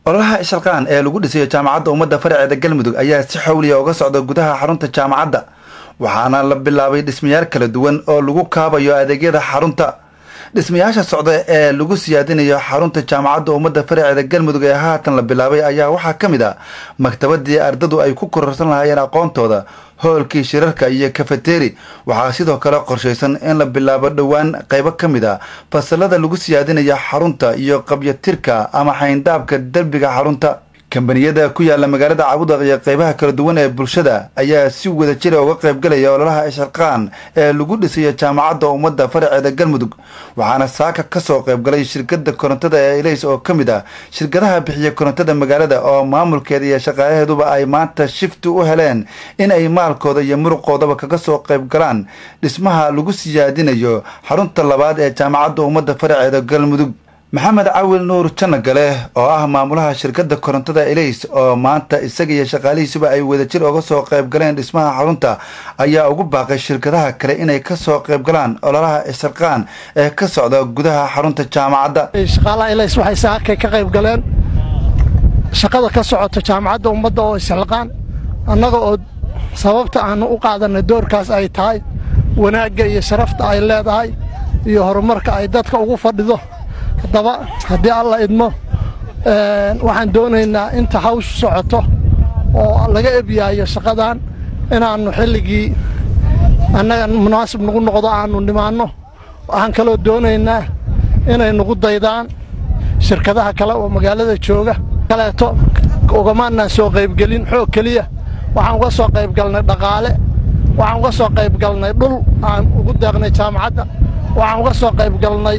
ololaha ishalqaan ee lagu dhisayo jaamacadda ummadda faraceeda galmudug ayaa si xawliya uga socda gudaha xarunta jaamacadda waxaana la bilaabay dhismayaal kala duwan oo lagu kaabayo adeegyada xarunta dhismayaasha socda ee lagu siyaadinayo xarunta jaamacadda ummadda faraceeda galmudug ee haatan la bilaabay ayaa waxaa ka mid a maktabadii ardadu ay ku kororsan lahaayeen aqoontooda hoolkii shirarka iyo kafeteri waxaa sidoo kale qorshaysan in la bilaabo dhowaan qaybo ka mid a fasalada lagu siyaadinayo xarunta iyo qabyatirka ama xayndaabka derbiga xarunta kambaniyada ku yaala magaalada cabudaq iyo qaybaha kala duwan ee bulshada ayaa si wada jira uga qaybgalaya ololaha isharqaan ee lagu dhisayo jaamacadda ummadda faraceeda galmudug waxaana saaka ka soo qaybgalay shirkada korontada ee ilays oo ka mid ah shirkadaha bixiya korontada magaalada oo maamulkeeda iyo shaqaalaheeduba ay maanta shifti u heleen in ay maalkooda iyo muruqoodaba kaga soo qaybgalaan dhismaha lagu siyaadinayo xarunta labaad ee jaamacadda ummadda faraceeda galmudug maxamed cawil nuur janagale oo ah maamulaha shirkadda korontada elays oo maanta isaga iyo shaqaalihiisuba ay wadajir uga soo qayb galeen dhismaha xarunta ayaa ugu baaqay shirkadaha kale inay ka soo qayb galaan ololaha isharqaan ee ka socda gudaha xarunta jaamacadda shaqaalaha elays waxay saakay ka qayb galeen shaqada ka socota jaamacadda ummadda oo isxilqaan annaga oo sababta aanu u qaadanay doorkaas ay tahay wanaagga iyo sharafta ay leedahay iyo horumarka ay dadka ugu fadhido haddaba haddii alla idmo waxaan doonaynaa inta hawshu socoto oo laga ebyaayo shaqadan inaannu xilligii annaga munaasib nagu noqdo aannu nimaanno waxaan kaloo doonaynaa inay nagu daydaan shirkadaha kale oo magaalada jooga kaleeto ugamaanaan soo qaybgelin xoog keliya waxaan uga soo qaybgalnay dhaqaale waxaan uga soo qaybgalnay dhul aan ugu deeqnay jaamacadda waxaan uga soo qaybgalnay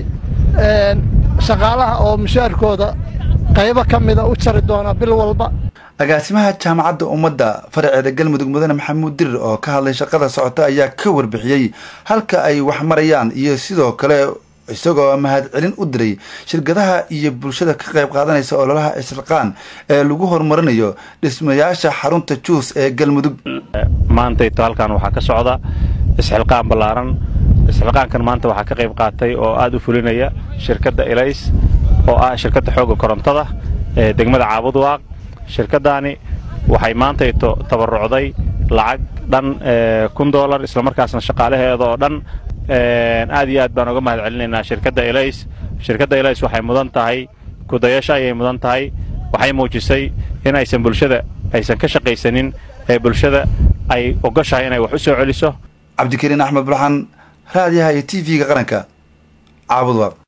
shaqaalaha oo mushaarkooda qaybo ka mida u jari doona bil walba agaasimaha jaamacadda ummadda faraceeda galmudug mudane maxamuud dirir oo ka hadlay shaqada socota ayaa ka warbixiyey halka ay wax marayaan iyo sidoo kale isagoo mahadcelin u diray shirkadaha iyo bulshada ka qayb qaadanaysa ololaha isrilqaan ee lagu horumarinayo dhismayaasha xarunta juus ee galmudug maantayto halkan waxaa ka socda isxilqaan ballaaran isxilqaankan maanta waxaa ka qayb qaatay oo aad u fulinaya shirkadda elays oo ah shirkadda xoogga korontada ee degmada caabudwaaq shirkaddaani waxay maantayto tabarucday lacag dhan kun dolar islamarkaasna shaqaalaheeda oo dhan aad iyo aad baan uga mahad celinaynaa shirkadda elays shirkadda elays waxay mudan tahay kudayasho ayay mudan tahay waxay muujisay in aysan bulshada aysan ka shaqaysanin ee bulshada ay ogoshahay inay wax u soo celiso cabdikariin axmed burxan raadiyaha iyo t v-ga qaranka caabudwaaq